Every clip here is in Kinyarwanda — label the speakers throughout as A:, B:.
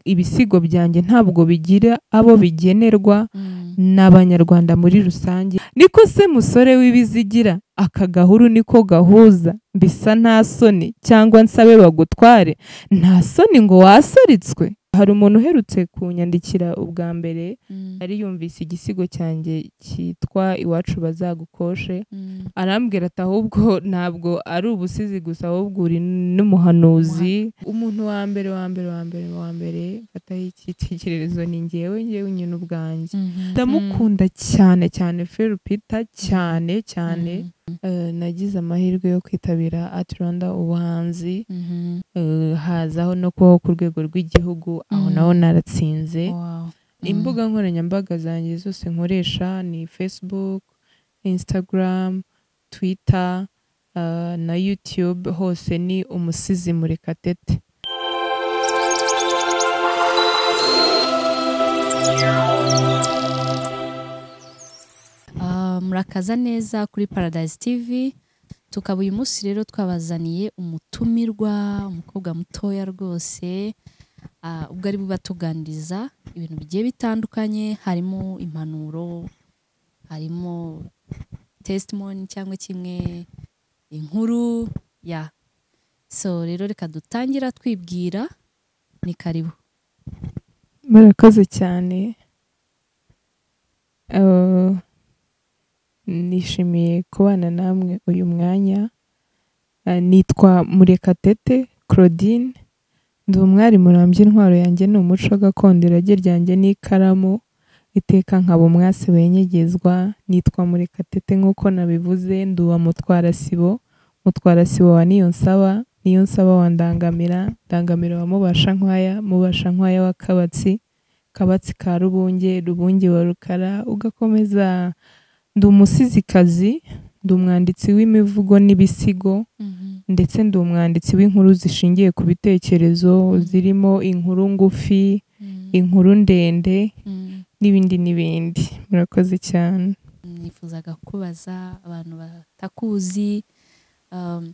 A: ibisigo byanjye ntabwo bigira abo bigenerwa n'abanyarwanda muri rusange niko se musore w'ibizigira aka gahuru niko gahuza mbisa nta soni cyangwa nsabe bagutware nta soni ngo wasoretswe hari umuntu uherutse kunyandikira ubwa mbere yari yumvise igisigo cyanjye cyitwa iwacu bazagukoshe arambwira ati ahubwo ntabwo ari ubusizi gusa ahubwo uri n'umuhanuzi umuntu wa mbere wa mbere wa mbere wa mbere fataho icyitegererezo ni ngewe ngewe nyine ubwanjye ndamukunda cyane cyane felipita cyane cyane Eh, nagize amahirwe yo kwitabira atiranda ubuhanzi Eh, hazaho no kubaho ku rwego rw'igihugu aho
B: Mm.
A: naho naratsinze
B: Mm.
A: imbuga nkoranyambaga zanjye zose nkoresha ni facebook instagram twitter eh, na youtube hose ni umusizi murekatete
B: Ah, murakaza neza kuri paradise tv tukaba uyu munsi rero twabazaniye umutumirwa umukobwa mutoya rwose ah, ubwo ari bubatuganiriza ibintu bigiye bitandukanye harimo impanuro harimo testimony cyangwa kimwe inkuru ya so rero reka dutangira twibwira ni karibu
A: murakoze cyane Eh, nishimiye kubana namwe uyu mwanya Eh, nitwa murekatete claudine ndi umwari murambye intwaro yanjye ni umuco gakondo irage ryanjye n'ikaramu iteka nkaba umwasi wenyegezwa nitwa murekatete nk'uko nabivuze ndi uwa mutwarasibo mutwarasibo wa niyonsaba niyonsaba wa ndangamira ndangamira wa mubasha nkwaya mubasha nkwaya wa kabatsi kabatsi ka rubunge rubunge wa rukara ugakomeza ndi umusizikazi ndi umwanditsi w'imivugo n'ibisigo ndetse ndi umwanditsi w'inkuru zishingiye ku bitekerezo zirimo inkuru ngufi inkuru ndende n'ibindi n'ibindi murakoze cyane
B: nifuzaga kubaza abantu batakuzi um,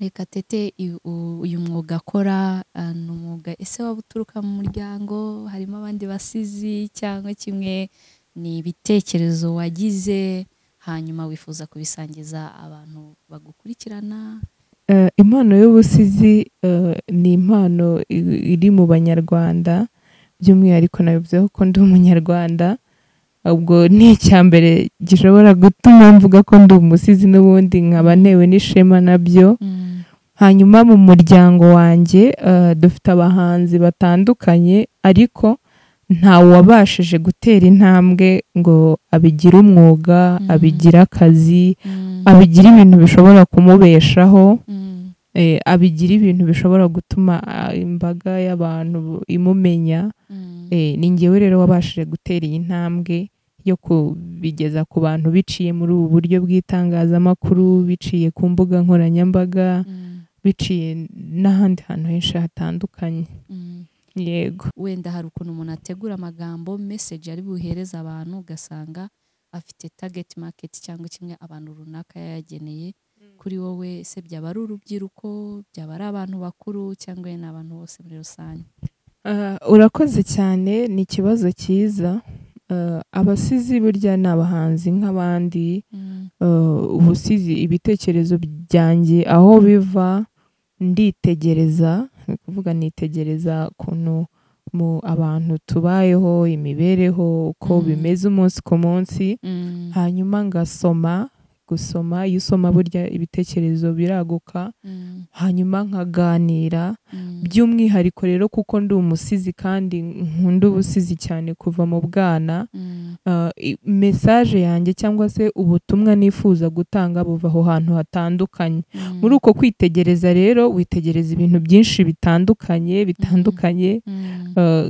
B: reka tete i- u- uyu mwuga akora ah, ni umwuga ese waba uturuka mu muryango harimo abandi basizi cyangwa kimwe ni ibitekerezo wagize hanyuma wifuza kubisangiza abantu bagukurikirana
A: Eh, impano y'ubusizi eh, ni impano i- iri mu banyarwanda by'umwihariko nabivuzeho ko ndi umunyarwanda ubwo ni icya mbere gishobora gutuma mvuga ko ndi umusizi n'ubundi nkaba ntewe n'ishema nabyo hanyuma mu muryango wanjye eh, dufite abahanzi batandukanye ariko ntawe wabashije gutera intambwe ngo abigire umwuga
B: Mhm.
A: abigire akazi
B: Mm,
A: abigire ibintu bishobora kumubeshaho
B: mm,
A: eh, abigira ibintu bishobora gutuma ah, imbaga y'abantu bu- imumenya
B: mm,
A: eh, ni ngewe rero wabashije gutera iyi ntambwe yo kubigeza ku bantu biciye muri ubu buryo bw'itangazamakuru biciye ku mbuga nkoranyambaga
B: mm,
A: biciye n'ahandi hantu henshi hatandukanye
B: mm.
A: yego
B: wenda hari ukuntu umuntu ategura amagambo meseji ari buhereze abantu ugasanga afite target market cyangwa kimwe abantu runaka yayageneye kuri wowe se byaba ari urubyiruko byaba ari abantu bakuru cyangwa ni abantu bose muri rusange
A: Ah, urakoze cyane ni ikibazo cyiza Ah, abasizi burya ni abahanzi nk'abandi eh, ubusizi ibitekerezo byanjye aho biva nditegereza ni ukuvuga nitegereza ukuntu mu abantu tubayeho imibereho uko
B: Mhm.
A: bimeze umunsi ku munsi
B: Mm,
A: hanyuma ngasoma gusoma iyo usoma burya ibitekerezo biraguka
B: mm,
A: hanyuma nkaganira
B: mm,
A: by'umwihariko rero kuko ndi umusizi kandi nkunda ubusizi cyane kuva mu bwana
B: mm,
A: Uh, i- mesaje yanjye cyangwa se ubutumwa nifuza gutanga buva aho hantu hatandukanye
B: mm,
A: muri uko kwitegereza rero witegereza ibintu byinshi bitandukanye bitandukanye
B: mm,
A: Uh,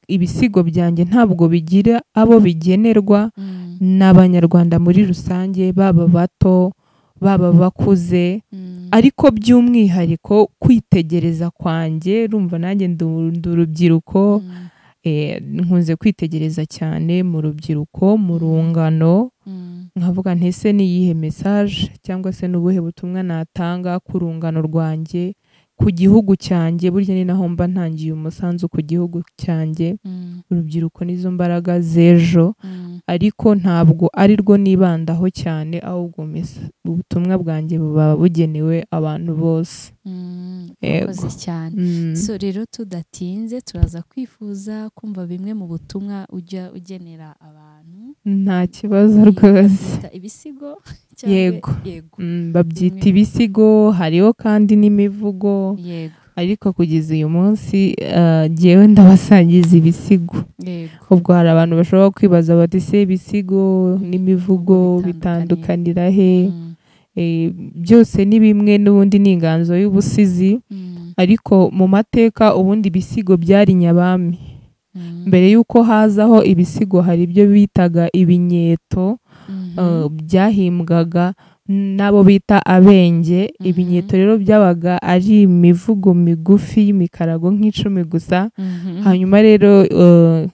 A: ibisigo byanjye ntabwo bigira abo bigenerwa
B: mm,
A: n'abanyarwanda muri rusange baba bato baba bakuze
B: mm,
A: ariko by'umwihariko kwitegereza kwanjye rumva nanjye ndi ndi urubyiruko
B: mm,
A: Eh, nkunze kwitegereza cyane mu rubyiruko mu rungano
B: mm,
A: nkavuga nti ese ni iyihe mesaje cyangwa se ni ubuhe butumwa natanga ku rungano rwanjye ku gihugu cyanjye burya ni naho mba ntangiye umusanzu ku gihugu cyanjye
B: Mm,
A: urubyiruko n'izo mbaraga z'ejo
B: mm,
A: ariko ntabwo ari rwo nibandaho cyane ahubwo mesa- ubutumwa bwanjye buba bugenewe abantu bose
B: mm.
A: Yego.
B: Urakoze cyane
A: Mm.
B: so rero tudatinze turaza kwifuza kumva bimwe mu butumwa ujya ugenera abantu
A: nta kibazo rwose
B: Babyita ibisigo cyangwa
A: Yego.
B: yego
A: Mm, babyita
B: Bimwe.
A: ibisigo hariho kandi n'imivugo
B: yego
A: ariko kugeza uyu munsi ah, jyewe ndabasangiza ibisigo
B: yego
A: ubwo hari abantu bashobora kwibaza bati se ibisigo n'imivugo bitandukanira he
B: Mm,
A: Eh, byose ni bimwe n'ubundi ni inganzo y'ubusizi
B: mm,
A: ariko mu mateka ubundi ibisigo byari nyabami
B: mm,
A: mbere y'uko hazaho ibisigo hari ibyo bitaga ibinyeto
B: mhm,
A: eh, byahimbwaga n'abo bita abenge ibinyeto rero byabaga ari imivugo migufi y'imikarago nk'icumi gusa
B: mhm,
A: hanyuma rero eh,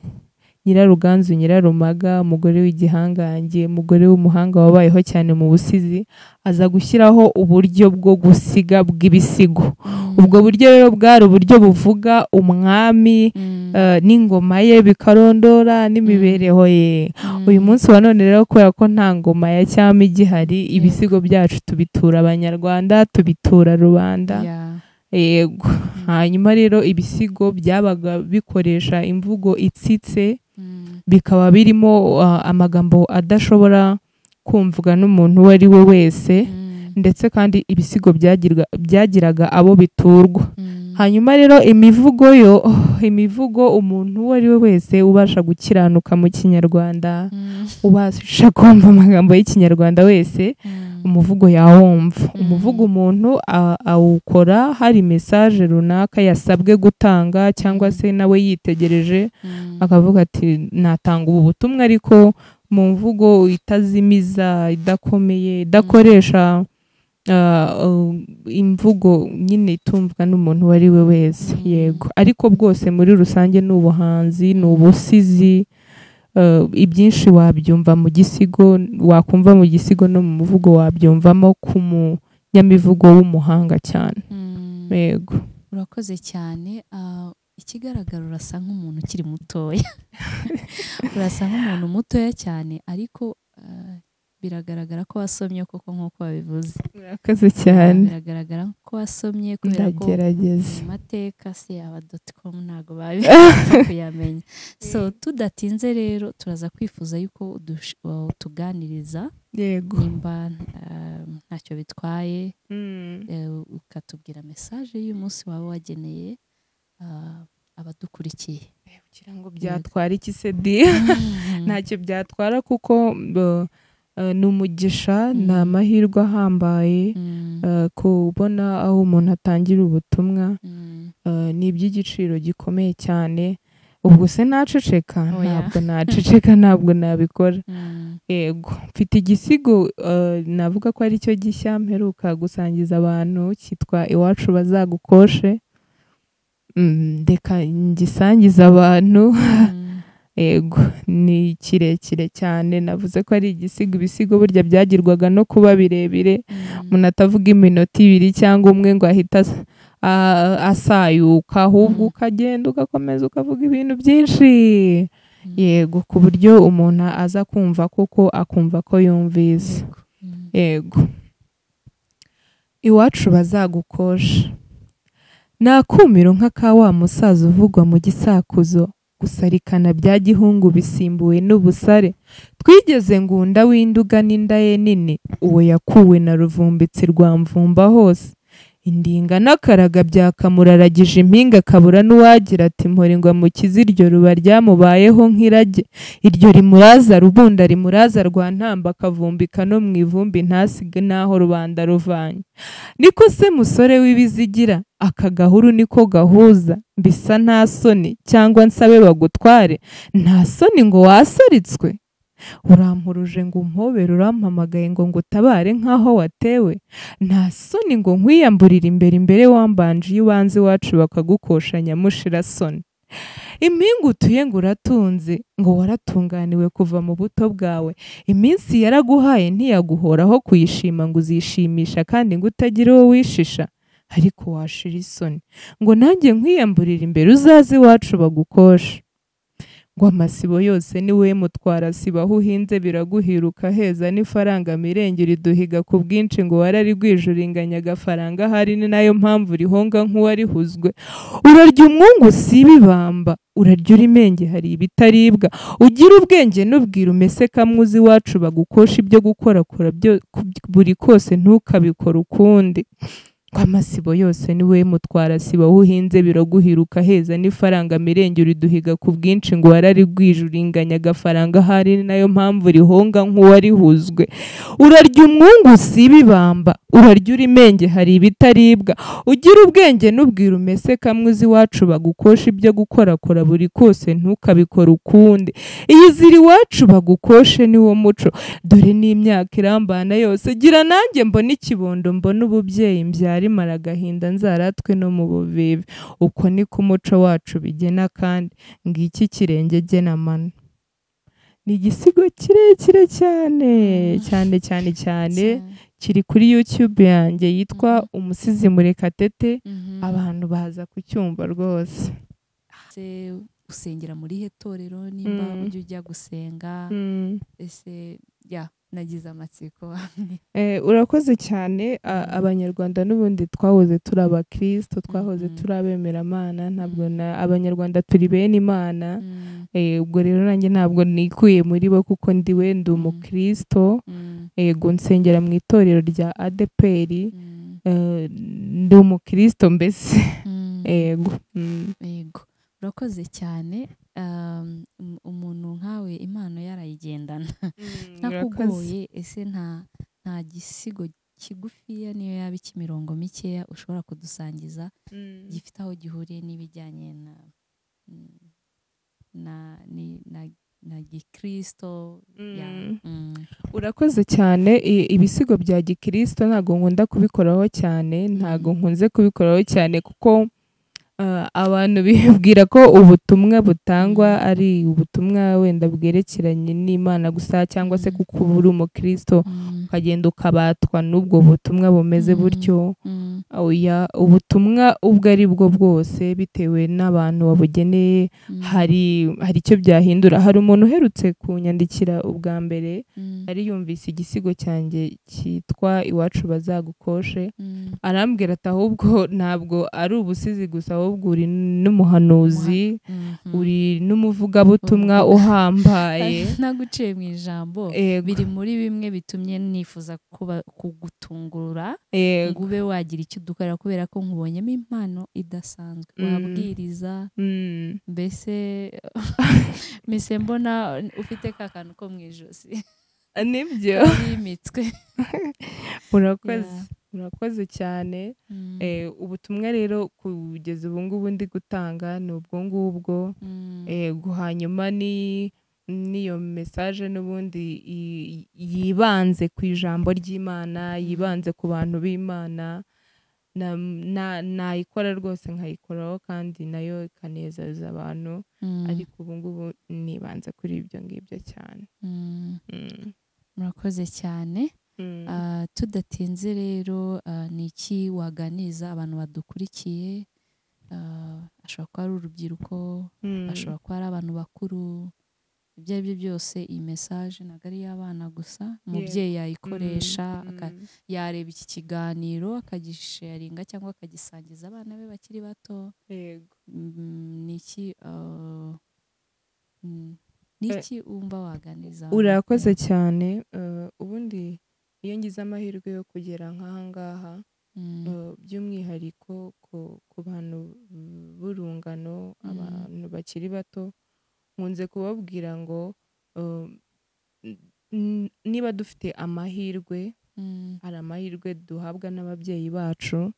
A: nyiraruganzu nyirarumaga umugore w'igihangange umugore w'umuhanga wabayeho cyane mu busizi aza gushyiraho uburyo bwo gusiga bw'ibisigo
B: mm,
A: ubwo buryo rero bwari uburyo buvuga umwami
B: mm,
A: eh, n'ingoma ye bikarondora n'imibereho ye
B: mm,
A: uyu munsi wa none rero kubera ko nta ngoma ya cyami igihari ibisigo byacu tubitura abanyarwanda tubitura rubanda
B: yeah.
A: yego hanyuma rero ibisigo byabaga bikoresha imvugo itsitse
B: Mm,
A: bikaba birimo ah, amagambo adashobora kumvwa n'umuntu uwo ari we wese
B: mm,
A: ndetse kandi ibisigo byagirwa, byagiraga abo biturwa
B: mm,
A: hanyuma rero imivugo yo oh, imivugo umuntu uwo ari we wese ubasha gukiranuka mu kinyarwanda
B: mm,
A: ubasha kumva amagambo y'ikinyarwanda wese
B: mm,
A: umuvugo yawumva
B: Mm.
A: umuvugo umuntu a- awukora hari mesaje runaka yasabwe gutanga cyangwa se nawe yitegereje
B: mm,
A: akavuga ati natanga ubu butumwa ariko mu mvugo itazimiza idakomeye idakoresha ah, uh, imvugo nyine itumvwa n'umuntu uwo ari we wese
B: Mm.
A: yego ariko bwose muri rusange ni ubuhanzi ni ubusizi Uh, ibyinshi wabyumva mu gisigo wakumva mu gisigo no mu muvugo wabyumvamo ku munyamivugo w'umuhanga cyane
B: mm.
A: yego
B: urakoze cyane Ah, ikigaragara urasa nk'umuntu ukiri mutoya urasa nk'umuntu mutoya cyane ariko ah, biragaragara ko wasomye koko nk'uko wabivuze
A: murakoze cyane
B: biragaragara ko wasomye kubera ko
A: ndagerageza
B: mu mateka se aba doti komu ntabwo babiza kuyamenya so tudatinze rero turaza kwifuza yuko udush- utuganiriza
A: yego
B: nimba ah, ntacyo bitwaye
A: Mm.
B: eh, ukatubwira mesaje y'umunsi waba wageneye ah, abadukurikiye
A: kugira ngo byatwara iki se di ntacyo byatwara kuko uh, uh, ni umugisha
B: Mm.
A: ni amahirwe ahambaye
B: Mm,
A: uh, kubona aho umuntu atangira ubutumwa
B: mm,
A: uh, ni iby'igiciro gikomeye cyane ubwo se naceceka
B: Oya.
A: ntabwo naceceka ntabwo nabikora
B: mm,
A: yego mfite igisigo uh, navuga ko ari cyo gishya mperuka gusangiza abantu cyitwa iwacu bazagukoshe Mm, reka ngisangize abantu
B: mm,
A: yego ni kirekire cyane navuze ko ari igisigo ibisigo burya byagirwaga no kuba birebire
B: mm,
A: umuntu atavuga iminota ibiri cyangwa umwe ngo ahite as- a- asayuka ahubwo
B: Mm.
A: ukagenda ugakomeza ukavuga ibintu byinshi
B: Mm.
A: yego ku buryo umuntu aza kumva koko akumva ko yumvise
B: yego, mm,
A: yego iwacu bazagukosha ni akumiro nka ka wa musaza uvugwa mu gisakuzo gusarikana bya gihungu bisimbuwe n'ubusare twigeze ngunda w'induga n'inda ye nini uwo yakuwe na ruvumbitsi rwa mvumba hose indinga n'akaraga byakamuraragije impinga kabura n'uwagira ati mporingwa mu kiziryo ruba ryamubayeho nk'irage iryo rimuraza rubunda rimuraza rwa ntamba akavumbika no mu ivumbi ntasige n'aho rubanda ruvanye niko se musore w'ibizigira aka gahuru niko gahuza mbisa nta soni cyangwa nsabe bagutware nta soni ngo wasoritswe urampuruje ngo umpobere urampamagaye ngo ngutabare nk'aho watewe nta soni ngo nkwiyamburire imbere imbere wambanje iyo ubanze iwacu bakagukosha nyamushira soni impinga utuye ngo uratunze ngo waratunganiwe kuva mu buto bwawe iminsi yaraguhaye ntiyaguhoraho kuyishima ngo uzishimisha kandi ngo utagira uwo wishisha ariko washira isoni ngo nanjye nkwiyamburire imbere uzaze iwacu bagukosha ngo amasibo yose ni we mutwara siba aho uhinze biraguhiruka heza n'ifaranga mirenge riduhiga ku bwinshi ngo wararigwijuringanya agafaranga ahari ni nayo mpamvu rihonga nk'uwarihuzwe urarya umwungu siba ibamba urarya urimenge hari ibitaribwa ugira ubwenge n'ubwira umese kamwe uzi iwacu bagukosha ibyo gukora kora byo- ku- buri kose ntukabikore ukundi ko amasibo yose ni we mutwara siba aho uhinze biraguhiruka heza n'ifaranga mirenge uriduhiga ku bwinshi ngo wararigwijuringanya agafaranga ahari ni nayo mpamvu rihonga nk'uwarihuzwe urarya umwungu siba ibamba urarya urimenge hari ibitaribwa ugira ubwenge n'ubwira umese kamwe uzi iwacu bagukosha ibyo gukorakora buri kose ntukabikore ukundi iyizira iwacu bagukoshe ni wo muco dore n'imyaka irambana yose gira nanjye mbone ikibondo mbone ububyeyi mbyara imara agahinda nzaratwe no mu buvivi uko niko umuco wacu bigena kandi ngiki kirenge gena mano ni igisigo kirekire cyane
B: Mm.
A: cyane cyane cyane
B: Cyane.
A: kiri kuri YouTube yanjye yitwa umusizi murekatete
B: Mhm.
A: abantu baza kucyumva rwose
B: ese usengera muri he torero nimba
A: Mm.
B: ujya ujya gusenga ese ya nagize amatsiko
A: Eh, urakoze cyane a- abanyarwanda n'ubundi twahoze turi abakirisito twahoze
B: Mhm.
A: turi abemeramana ntabwo
B: Mhm.
A: na abanyarwanda turi bene imana
B: Mm,
A: Eh, ubwo rero nanjye ntabwo nikuye muri bo kuko ndiwe ndi
B: Mhm.
A: umukristo
B: mm,
A: yego nsengera mu itorero rya adeperi
B: mm,
A: Eh, ndi umukristo mbese
B: mm.
A: yego Mm.
B: yego urakoze cyane um, um- umuntu nkawe impano yarayigendana
A: Urakoze.
B: ntakugoye ese nta nta gisigo kigufiya niyo yaba ikimirongo mikeya ushobora kudusangiza
A: Mm.
B: gifite aho gihuriye n'ibijyanye na mm, na ni- na na gikristo ya
A: Mm.
B: mm,
A: urakoze cyane I- ibisigo bya gikristo ntabwo nkunda kubikoraho cyane ntabwo nkunze kubikoraho cyane kuko ah, abantu bibwira ko ubutumwa butangwa ari ubutumwa wenda bwerekeranye n'imana gusa cyangwa se
B: Mm.
A: kuko uba uri umukristo
B: mm,
A: ukagenda ukabatwa n'ubwo butumwa bumeze
B: Mm.
A: butyo
B: mm,
A: oya ubutumwa ubwo ari bwo bwose bitewe n'abantu babugeneye
B: mm,
A: hari hari icyo byahindura hari umuntu uherutse kunyandikira ubwa mbere
B: mm,
A: yari yumvise igisigo cyanjye cyitwa iwacu bazagukoshe
B: mm,
A: arambwira ati ahubwo ntabwo ari ubusizi gusa ahubwo uri n'umuhanuzi
B: mhm.
A: uri n'umuvugabutumwa uhambaye
B: naguciye mu ijambo
A: Yego,
B: biri muri bimwe bitumye nifuza kuba kugutungura ngo
A: yego.
B: ube wagira icyo udukorera kubera ko nkubonyemo impano idasanzwe
A: Mm.
B: wabwiriza
A: Mm.
B: mbese mbese mbona ufite ka kantu ko mu ijosi
A: nibyo
B: yimitswe
A: urakoze
B: Yeah.
A: urakoze cyane Eh, ubutumwa rero kugeza ubu ngubu ndi gutanga ni ubwo ngubwo yego hanyuma ni n'iyo mesaje n'ubundi i- yibanze ku ijambo ry'imana yibanze ku bantu b'imana na- na- nayikora rwose nkayikoraho kandi nayo ikanezeza abantu ariko ubu ngubu nibanze kuri ibyo ngibyo cyane Mm,
B: murakoze cyane
A: mm.
B: Ah, tudatinze rero ah, ni iki waganiriza abantu badukurikiye Ah, ashobora kuba ari urubyiruko
A: Mm,
B: ashobora kuba ari abantu bakuru ibyo ari byo byose iyi mesaje ntabwo ari iy'abana gusa umubyeyi yayikoresha
A: mm,
B: aka- yareba iki kiganiro akagisharinga cyangwa akagisangiza abana be bakiri bato
A: yego
B: Mm, ni iki ah, mm, ni
A: Eh,
B: iki wumva waganiriza abantu?
A: urakoze cyane eh, ubundi iyo ngize amahirwe yo kugera nk'aha ngaha
B: Mm,
A: Eh, by'umwihariko ku, ku bantu b'urungano
B: Mm.
A: abantu bakiri bato nkunze kubabwira ngo eh, n- niba dufite amahirwe
B: mm,
A: hari amahirwe duhabwa n'ababyeyi bacu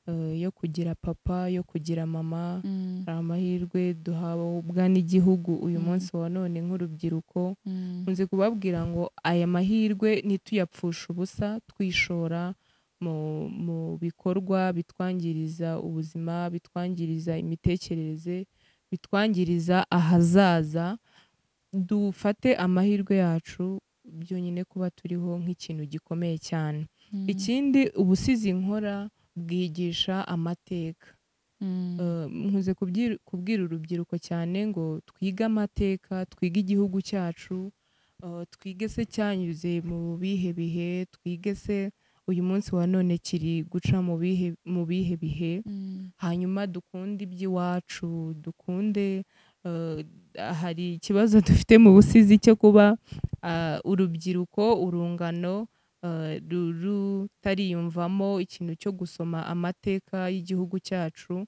A: eh, yo kugira papa yo kugira mama
B: mm,
A: hari amahirwe duhabwa n'igihugu uyu
B: Mm.
A: munsi wa none nk'urubyiruko
B: mm,
A: nkunze kubabwira ngo aya mahirwe ntituyapfushe ubusa twishora mu, mu bikorwa bitwangiriza ubuzima bitwangiriza imitekerereze bitwangiriza ahazaza dufate amahirwe yacu byonyine kuba turiho nk'ikintu gikomeye cyane
B: mm,
A: ikindi ubusizi nkora bwigisha amateka
B: Mm.
A: Eh, nkunze kubyi- kubwira urubyiruko cyane ngo twige amateka twige igihugu cyacu eh, twige se cyanyuze mu bihe bihe twige se uyu munsi wa none kiri guca mu bihe mu bihe bihe
B: Mm.
A: hanyuma dukunde iby'iwacu dukunde eh, hari ikibazo dufite mu busizi cyo kuba ah, urubyiruko urungano eh, ru- rutariyumvamo ikintu cyo gusoma amateka y'igihugu cyacu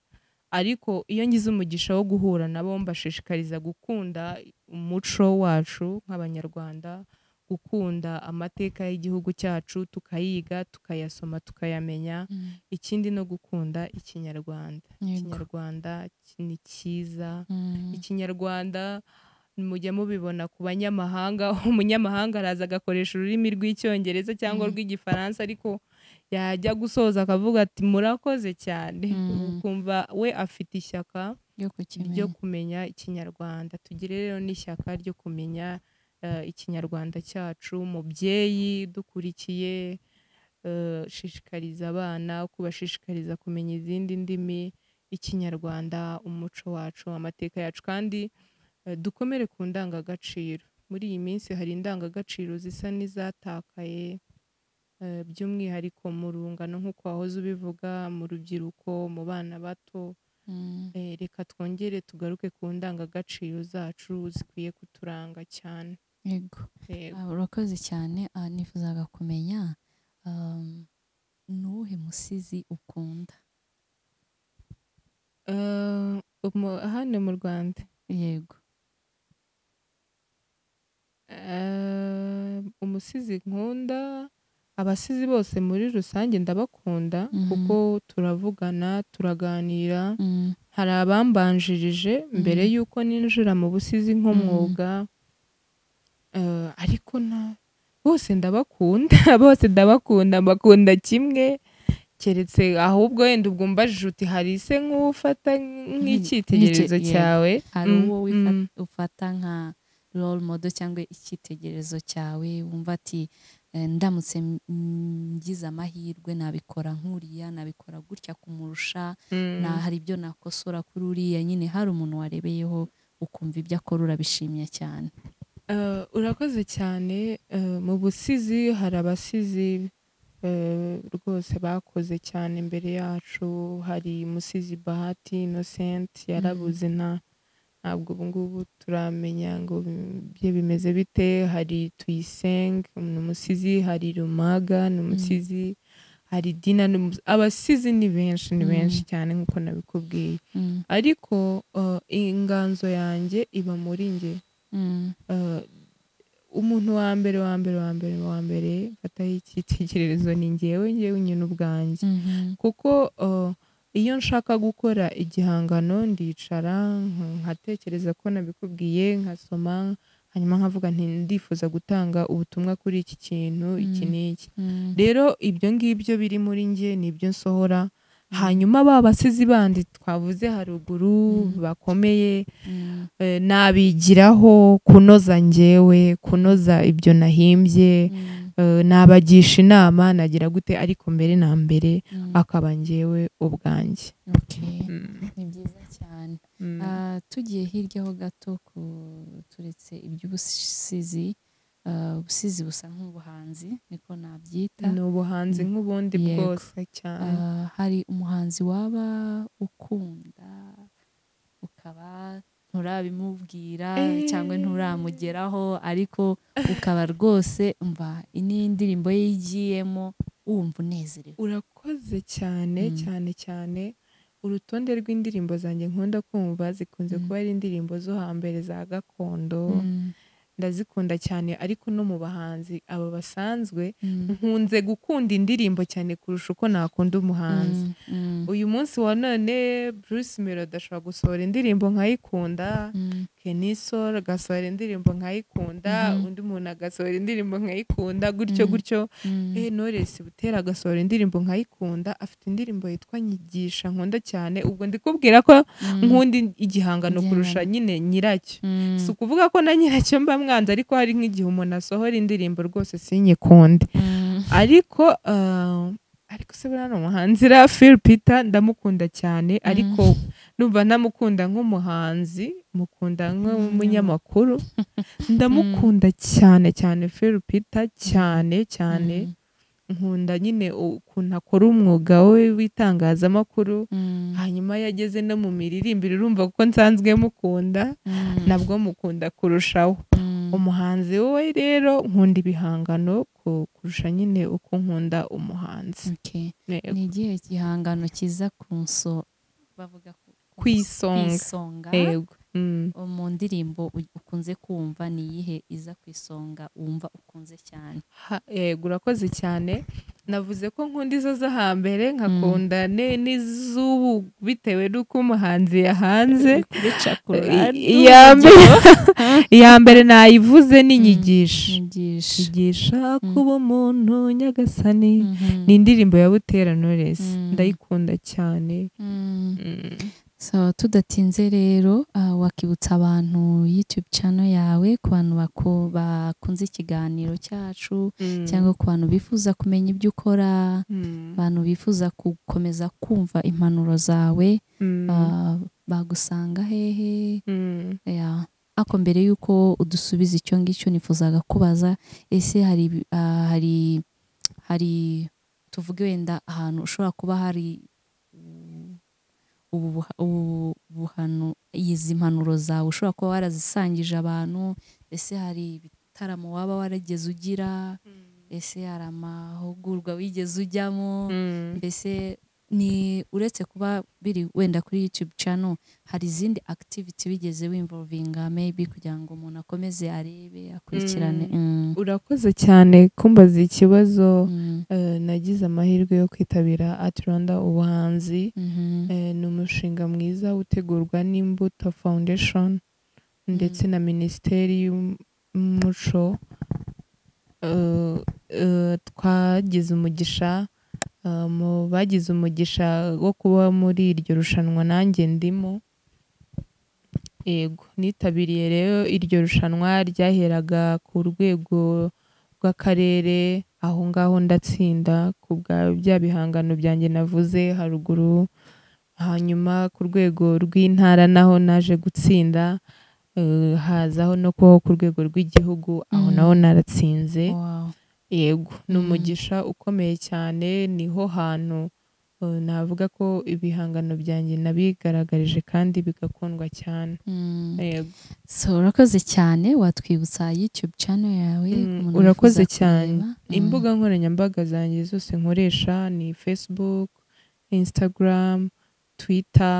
A: ariko iyo ngize umugisha wo guhura nabo mbashishikariza gukunda umuco wacu nk'abanyarwanda gukunda amateka y'igihugu cyacu tukayiga tukayasoma tukayamenya
B: Mm.
A: ikindi no gukunda ikinyarwanda
B: Yego.
A: ikinyarwanda ki- ni cyiza
B: Mm.
A: ikinyarwanda mujya mubibona ku banyamahanga umunyamahanga araza agakoresha ururimi rw'icyongereza cyangwa
B: Mm.
A: rw'igifaransa ariko yajya gusoza akavuga ati murakoze cyane
B: Mm.
A: ukumva we afite ishyaka
B: Yo kukimenya.
A: ryo kumenya ikinyarwanda tugire rero n'ishyaka ryo kumenya eh, ikinyarwanda cyacu mubyeyi dukurikiye eh, shishikariza abana kubashishikariza kumenya izindi ndimi ikinyarwanda umuco wacu amateka yacu kandi eh, dukomere ku ndangagaciro muri iyi minsi hari indangagaciro zisa n'izatakaye eh, by'umwihariko mu rungano nk'uko wahoze ubivuga mu rubyiruko mu bana bato
B: Mm.
A: Eh, reka twongere tugaruke ku ndangagaciro zacu zikwiye kuturanga cyane
B: Yego.
A: Yego.
B: Ah, urakoze cyane Ah, nifuzaga kumenya um, ni uwuhe musizi ukunda
A: Eh, umu- hano mu rwanda
B: yego
A: eh, umusizi nkunda abasizi bose muri rusange ndabakunda
B: Mhm.
A: kuko turavugana turaganira
B: Mm.
A: hari abambanjirije mbere
B: Mhm.
A: y'uko ninjira mu busizi nk'umwuga Eh, ariko na bose ndabakunda bose ndabakunda mbakunda kimwe keretse ahubwo wenda ubwo umbajije uti hari se nk'ufata nk'icyitegererezo
B: yego.
A: cyawe
B: hari
A: Mm,
B: uwo wifa-
A: mm.
B: ufata nka role model cyangwa icyitegererezo cyawe wumva ati "Eh, ndamutse m- ngize amahirwe nabikora nk'uriya nabikora gutya kumurusha
A: Mm.
B: na hari ibyo nakosora kuri uriya nyine hari umuntu warebeyeho ukumva ibyo akora urabishimye cyane
A: Eh, urakoze cyane eh, mu busizi hari abasizi eh, rwose bakoze cyane imbere yacu hari umusizi bahati innocent yarabuze nta ntabwo ubu ngubu turamenya ngo bye bimeze bite hari tuyisenge ni umusizi hari rumaga ni umusizi hari dina ni umusi- abasizi ni benshi ni
B: Mm.
A: benshi cyane nk'uko nabikubwiye
B: Mm,
A: ariko eh, inganzo yanjye iba muri njye
B: mm,
A: Eh, umuntu wa mbere wa mbere wa mbere wa mbere mfataho icyitegererezo ni ngewe ngewe nyine ubwanjye
B: mhm,
A: kuko eh, iyo nshaka gukora igihangano ndicara nk- nkatekereza ko nabikubwiye nkasoma hanyuma nkavuga nti ndifuza gutanga ubutumwa kuri iki kintu iki
B: Mm.
A: n'iki
B: mm,
A: rero ibyo ngibyo biri muri njye ni ibyo nsohora hanyuma ba basizi bandi twavuze haruguru
B: Mm.
A: bakomeye
B: mm,
A: eh, nabigiraho kunoza njyewe kunoza ibyo nahimbye
B: mm,
A: eh, nabagisha inama nagira gute ariko mbere na mbere
B: mm.
A: akaba njyewe ubwanjye
B: Okay,
A: Mm,
B: ni byiza cyane
A: mm,
B: Ah, tugiye hirya ho gato ku turetse iby'ubusizi ah, ubusizi busa nk'ubuhanzi niko nabyita
A: ni ubuhanzi
B: Mm.
A: nk'ubundi
B: Yego.
A: bwose cyane
B: Ah, hari umuhanzi waba ukunda ukaba nturabimubwira
A: Eh.
B: cyangwa nturamugeraho ariko ukaba rwose umva iyi indirimbo ye yigiyemo wumva unezerewe
A: urakoze cyane
B: Mm.
A: cyane cyane urutonde rw'indirimbo zanjye nkunda kumva zikunze
B: Mm.
A: kuba ari indirimbo zo hambere za gakondo
B: Mm,
A: ndazikunda cyane ariko no mu bahanzi aba basanzwe
B: mm,
A: nkunze gukunda indirimbo cyane kurusha uko nakunda umuhanzi
B: mm,
A: uyu munsi wa none Bruce Melody ashobora gusohora indirimbo nkayikunda
B: mm,
A: Kenny Sol agasohora indirimbo nkayikunda
B: Mhm.
A: undi muntu agasohora indirimbo nkayikunda gutyo
B: Mhm.
A: gutyo
B: mm.
A: eh Knowless Butera agasohora indirimbo nkayikunda afite indirimbo yitwa Nyigisha nkunda cyane ubwo ndikubwira ko
B: Mm,
A: nkunda igihangano kurusha
B: Igihangano.
A: nyine nyiracyo
B: mm,
A: si ukuvuga ko na nyiracyo mba mwanze ariko hari nk'igihe umuntu asohora indirimbo rwose sinyikunde
B: mm,
A: ariko eh, ariko se buriya ni umuhanzi iriya Phil Peter ndamukunda cyane ariko numva ntamukunda nk'umuhanzi mukunda nk'umunyamakuru ndamukunda cyane cyane Phil Peter cyane cyane nkunda nyine ukuntu akora umwuga we w'itangazamakuru hanyuma yageze no mu miririmbire urumva kuko nsanzwe mukunda nabwo mukunda kurushaho umuhanzi wowe rero nkunda ibihangano ku- kurusha nyine uko nkunda umuhanzi
B: ni igihe gihangano kiza ku nso bavuga ku
A: ku isonga
B: isonga
A: yego Mm.
B: mu ndirimbo u- ukunze kumva ni iyihe iza ku isonga wumva ukunze cyane
A: Ha- yego urakoze cyane navuze ko nkunda izo zo hambere nkakunda ne- n'izubu bitewe n'uko umuhanzi yahanze iya mbere iya mbere nayivuze ni inyigisha
B: nyigisha
A: yigisha kuba umuntu nyagasani ni indirimbo ya Butera Knowless
B: Mm.
A: ndayikunda cyane Mm.
B: so tudatinze rero ah, wakibutsa abantu youtube channel yawe ku bantu bako- bakunze ikiganiro cyacu
A: Mm.
B: cyangwa ku bantu bifuza kumenya ibyo ukora
A: Mm.
B: abantu bifuza gukomeza kumva impanuro zawe
A: Mm.
B: ah, bagusanga hehe
A: Mm.
B: Ya. ako mbere y'uko udusubiza icyo ngicyo nifuzaga kubaza ese hari ibi- ah, hari hari tuvuge wenda ahantu ushobora kuba hari mm, ubu buha- ubu buhano izi mpanuro zawe ushobora kuba warazisangije abantu ese hari ibitaramo waba warageze ugira ese hari amahugurwa wigeze ujyamo
A: Mm.
B: mbese ni uretse kuba biri wenda kuri YouTube channel hari izindi activity bigeze wimvolvinga maybe kugira ngo umuntu akomeze arebe akurikirane Mm,
A: urakoze cyane kumbaza ikibazo
B: mm,
A: Eh, nagize amahirwe yo kwitabira Art Rwanda ubuhanzi
B: mhm,
A: Eh, ni umushinga mwiza utegurwa n'imbuto foundation ndetse na minisiteri y'umuco Eh, eh, twagize umugisha eh, mu bagize umugisha wo kuba muri iryo rushanwa nanjye ndimo yego nitabiriye rero iryo rushanwa ryaheraga ku rwego rw'akarere aho ngaho ndatsinda ku bwa bya bihangano byanjye navuze haruguru hanyuma ku rwego rw'intara naho naje gutsinda eh, hazaho no kubaho ku rwego rw'igihugu aho
B: Mm.
A: naho naratsinze
B: wow,
A: yego ni
B: Mm.
A: umugisha ukomeye cyane niho hantu eh, navuga ko ibihangano byanjye nabigaragarije kandi bigakundwa cyane
B: mm.
A: yego
B: so urakoze cyane watwibutsa YouTube channel yawe ku
A: Mm,
B: muntu
A: urakoze
B: wifuza
A: cyane.
B: kureba. Mm,
A: imbuga nkoranyambaga zanjye zose nkoresha ni facebook instagram twitter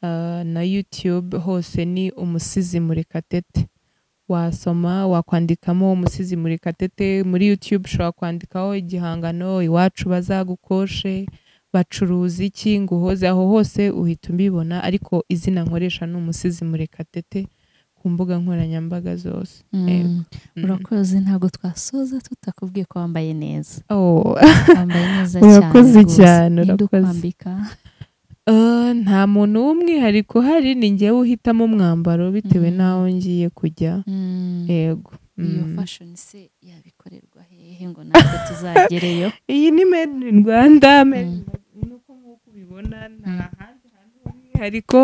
A: eh, na youtube hose ni umusizi murekatete wasoma wakwandikamo umusizi murekatete muri youtube ushobora kwandikaho igihangano iwacu bazagukoshe bacuruza iki ngo uhoze aho hose uhita ubibona ariko izina nkoresha ni umusizi murekatete ku mbuga nkoranyambaga zose
B: mm,
A: Yego. Mm.
B: urakoze ntabwo twasoza tutakubwiye ko wambaye neza
A: Oh.
B: wambaye neza cyane
A: Urakoze
B: rwose.
A: cyane,
B: Ninde
A: urakoze.
B: ukwambika?
A: Eh, nta muntu w'umwihariko uhari ni njyewe uhitamo umwambaro bitewe
B: Mm.
A: n'aho ngiye kujya
B: Mm.
A: yego
B: iyo
A: Mm.
B: fashion se yabikorerwa hehe ngo natwe tuzagereyo
A: iyi ni made in rwanda made in
B: Mm.
A: Rwanda. nuko nk'uko ubibona nta
B: Mm.
A: handi hantu h'umwihariko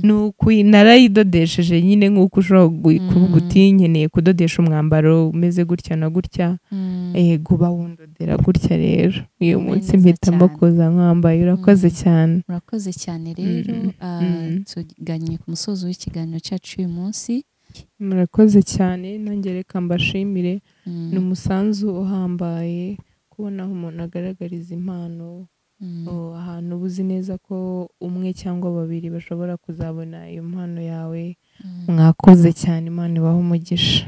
A: ni uku narayidodesheje nyine nk'uko ushobora gu- kuvuga
B: Mm.
A: uti nkeneye kudodesha umwambaro umeze gutya na gutya yego bawundodera gutya rero uyu
B: Wambaye
A: munsi
B: neza
A: mpitamo
B: cyane.
A: kuza nkwambaye urakoze
B: Mm.
A: cyane
B: murakoze cyane rero
A: Mm.
B: ah,
A: Mm.
B: tugannye ku musozo w'ikiganiro cyacu uyu munsi
A: murakoze cyane nanjye reka mbashimire
B: Mm,
A: ni umusanzu uhambaye kubona aho umuntu agaragariza impano
B: mm,
A: o, ahantu uba uzi neza ko umwe cyangwa babiri bashobora kuzabona iyo mpano yawe
B: mm.
A: mwakoze cyane imana ibaha umugisha